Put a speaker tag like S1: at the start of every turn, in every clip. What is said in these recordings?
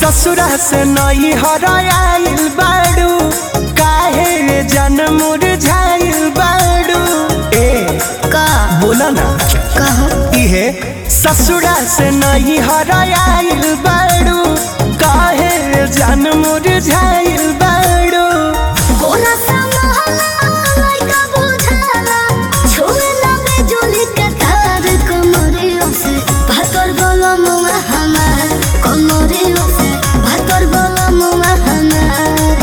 S1: ससुरा से नई हराइल बाड़ू काहे रे जन्म मुरझाइल बाड़ू ए
S2: का
S1: बोला ना
S2: कहो
S1: इहे ससुरा से नई हराइल बाड़ू काहे रे जन्म मुरझाइल बाड़ू
S2: गोरा सा महला लइका बुझाला छुए लगे जोली के तार कमरियों से भातर बोलो मुआ हमार कमरियों से भातर बोलो मुआ हमार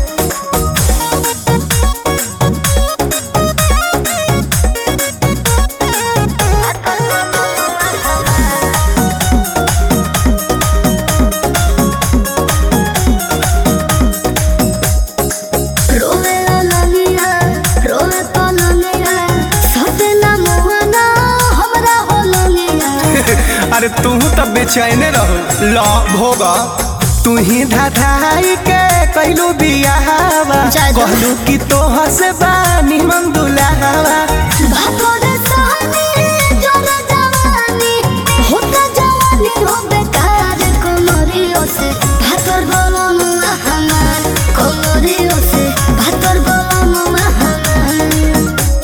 S2: रोवे लगिया रोवे पलंगिया सते ना मुआ ना हमरा हो लगिया
S1: अरे तू तब बेचैने रहो ला भोगा तू ही धाधाई के कैलू बियाहवा
S2: जा जा।
S1: कहलू कि तोह से बानी मन दुलावा
S2: भातोरे सहनी जोरा जवानी होता जवानी हो बेकार कोमरियों से भातर बोलो मुआ हमार कोमरियों से भातर बोलो मुआ हमार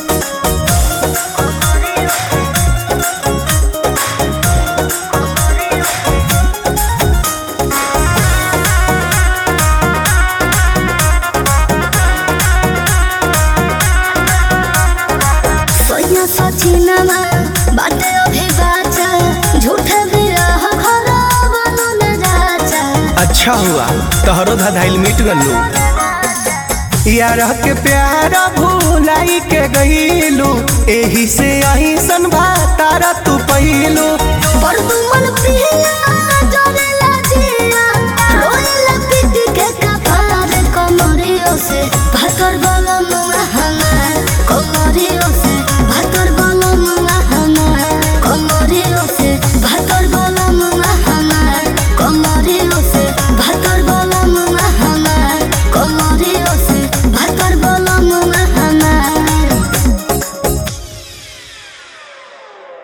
S2: सोया सचिनमा बाटे अभी बाचा झूठे बिरह घरा बनो न जाचा
S1: अच्छा हुआ तहरो धाधाइल मिट गलू यार के प्यार भूलाई के गईलू एही से अही सन भातारा तू पहिलू
S2: पर तुमन पिया